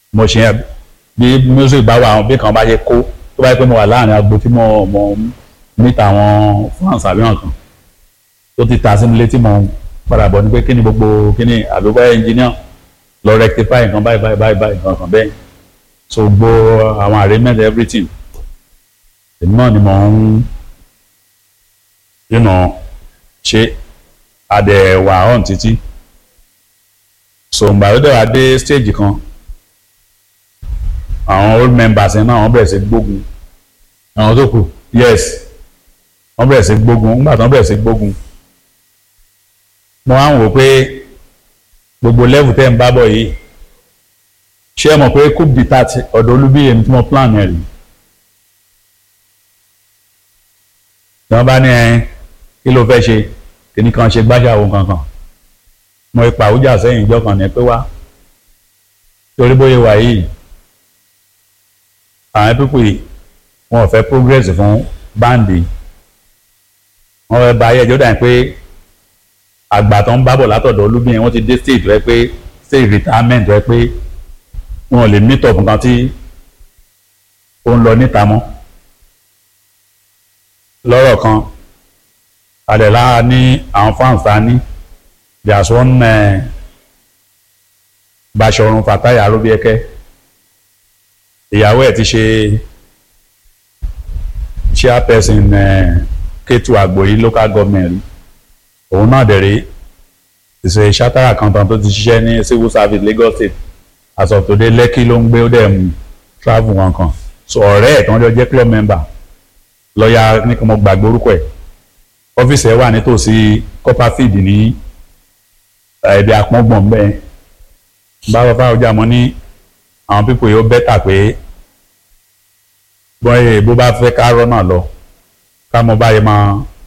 mo ṣe yẹn bí music bá wà àwọn bí kan bá ṣe kó tó bá yẹ pé mo wà láàrin agbo tí mo mo níta àwọn fans àbí wọn kan tó ti ta sí mi létí mo padà bọ̀ ní pé kí ni gbogbo kí ni àbí báyìí engineer lọ rectify nǹkan báyìí báyìí báyìí báyìí nǹkan kan bẹ́ẹ̀ so gbogbo àwọn arrangement everything èmi náà ni mo ń you know, ṣe adẹ̀wà on títí so ìgbà tó dẹ̀ wá dé stage kan àwọn old members yẹn náà wọ́n bẹ̀rẹ̀ sí gbógun àwọn tó kù yes wọ́n bẹ̀rẹ̀ sí gbógun nígbà tó wọ́n bẹ̀rẹ̀ sí gbógun mo wá ń wò pé gbogbo level tẹ́ ń bá bọ̀ yìí ṣé ẹ mọ̀ pé coup d'etat ọ̀dọ̀ olúbíyè ní tí mo plan ẹ̀ rí tí wọ́n bá ní ẹ kí ló fẹ́ ṣe kìnnì kan ṣe gbáṣàwò kankan mo ipa àwùjá sẹ́yìn ìjọ kan ní pé wá torí bóyá wà yìí àwọn pípò yìí wọn ò fẹ́ progress fún báǹdì wọn fẹ́ ba ayé ẹjọ́ dà pé àgbà tó ń bábọ̀ látọ̀dọ̀ olúbíyẹn wọ́n ti dé stage rẹ pé stage retirement rẹ pé wọn ò lè meet up nǹkan tí ó ń lọ níta mọ́ lọ́rọ̀ kan àdẹ̀lá ní àwọn fans ta ní there's one uh, Basọ̀run Fatai Aróbíẹ́kẹ́ ìyàwó ẹ̀ ti ṣe chairperson uh, Kétu Àgbòyí local government rí òun náà dẹ̀ rí ìṣe chartered accountant tó ti ṣiṣẹ́ ní civil service Lagos State as of today Lekki ló ń gbé ó dẹ̀ mú travel kankan so ọ̀rẹ́ ẹ̀ tí wọ́n jọ jẹ́ club member lọ́ọ̀yà ní kí mo gbàgbé orúkọ ẹ̀ ọ́fíìsì ẹ̀ wà nítòsí Copperfield ní ẹ̀ẹ́dẹ̀ àpọ́ngbọ̀n bẹ́ẹ̀ bá bàbá ọjà mọ́ ní àwọn pípò yìí ó bẹ́tà pé bọ́ẹ̀ bó bá fẹ́ ká rọ́nà lọ ká mọ báyìí máa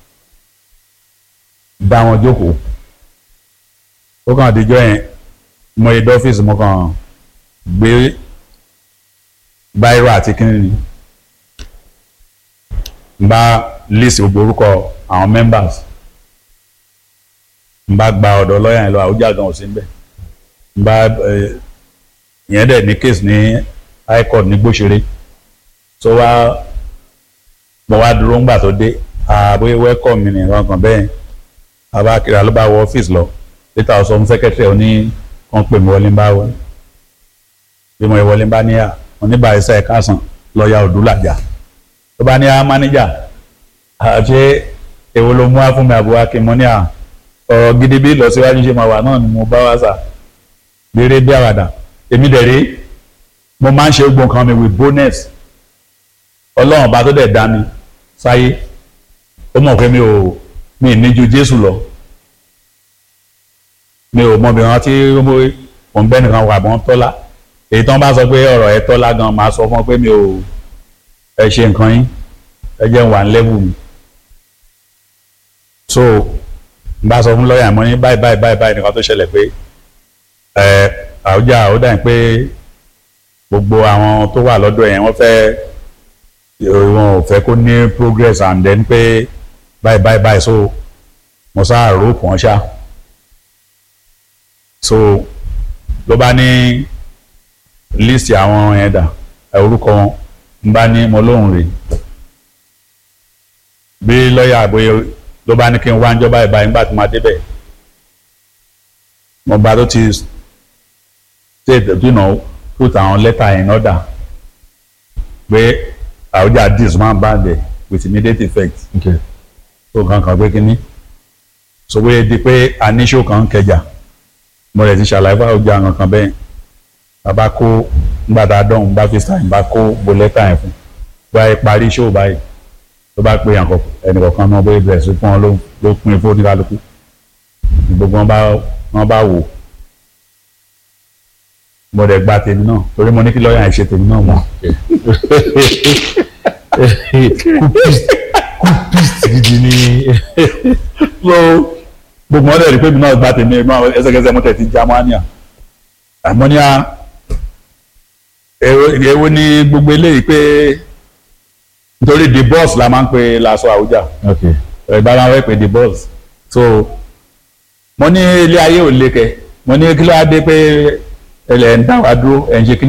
dá wọn jókòó ó kàn díjọ́ yẹn mo yẹ dọ́fíìsì mo kàn gbé báírò àti kíní ni n bá list gbogbo orúkọ àwọn members n bá gba ọ̀dọ̀ lọ́ọ̀yà yẹn lọ àwùjá gan ò sí níbẹ̀ n bá ìyẹn dẹ̀ ní case ní high court ní gbóṣeré tó wá mo wá dúró ńgbà tó dé àbúyé welcome mi nìkan kan bẹ́ẹ̀ abákiri ló bá wọ ọ́fíìsì lọ later ọ̀sán fún secretary ó ní wọ́n pè mí wọlé ń bá wọlé bí mo yẹ wọlé ń bá níyà oníbàárísà ẹ̀ka sàn lọ́ọ̀yà òdúlàjà tó bá ní á mánéjà àti èwo ló mú wá fún mi àbúrò akínmọ́ ní à ọ̀rọ̀ gidi bí ìlọsíwájú ṣe máa wà náà ni mo bá wá sà béèrè bí àwàdà èmi dẹ̀ rí mo máa ń ṣe gbọ̀n kan mi with bonus ọlọ́run ọba tó dẹ̀ dá mi sáyé ó mọ̀ pé mi ò mi ì ní ju jésù lọ mi ò mọbi wọn tí mo ń bẹ́ nìkan wà bọ́n tọ́lá èyí tán bá sọ pé ọ̀rọ̀ ẹ tọ́lá gan máa sọ fún ọ pé mi ò ẹ ṣe nǹkan yín ẹ jẹ́ ń wà ń lẹ́bù mi so n bá sọ fún lọ́ọ̀yà mọ́ ní báyìí báyìí báyìí báyìí nìkan tó ṣẹlẹ̀ pé ẹ àwùjá ó dà pé gbogbo àwọn tó wà lọ́dọ̀ yẹn wọ́n fẹ́ wọn ò fẹ́ kó ní progress and then pé báyìí báyìí báyìí so mo sá rope wọn ṣá so ló bá ní list àwọn yẹn dà orúkọ wọn n bá ní mo lóhùn rè bí lọ́ọ̀yà bóyá ló bá ní kí n wá ń jọba ìbáyìí nígbà tí mo débẹ̀ mo gba tó ti state you know put àwọn letter in order pé àwùjá dis máa ń bá dẹ̀ with immediate effect okay. tó nǹkan kan pé kínní so wé di pé a ní show kan kẹjà mo rẹ̀ ti ṣàlàyé fún àwùjá àwọn kan bẹ́ẹ̀ bàbá kó nígbà tá a dọ̀hún bá fi sáyìn bá kó bo letter yẹn fún báyìí parí show báyìí tó bá pé ẹnìkọ̀ọ̀kan náà bóyá bẹ̀rẹ̀ sí fún wọn ló ló pín fún oníkálukú gbogbo wọn bá wọn bá wò mo dẹ̀ gba tèmi náà torí mo ní kí lọ́ọ̀yà ṣe tèmi náà mọ́. kúpìsì gidi ni so gbogbo wọn dẹ̀ rí pé mi náà gba tèmi náà ẹsẹ̀kẹsẹ̀ mo tẹ̀ ti já mọ́níà àmọ́níà èwo ni gbogbo eléyìí pé nítorí the boss la máa ń pe Laso Àwùjá okay. ìbá máa ń pè the boss so mo ní ilé ayé ò lékè mo ní kí ló á dé pé ẹlẹ́ ń dá wa dúró ẹ̀ ń ṣe kí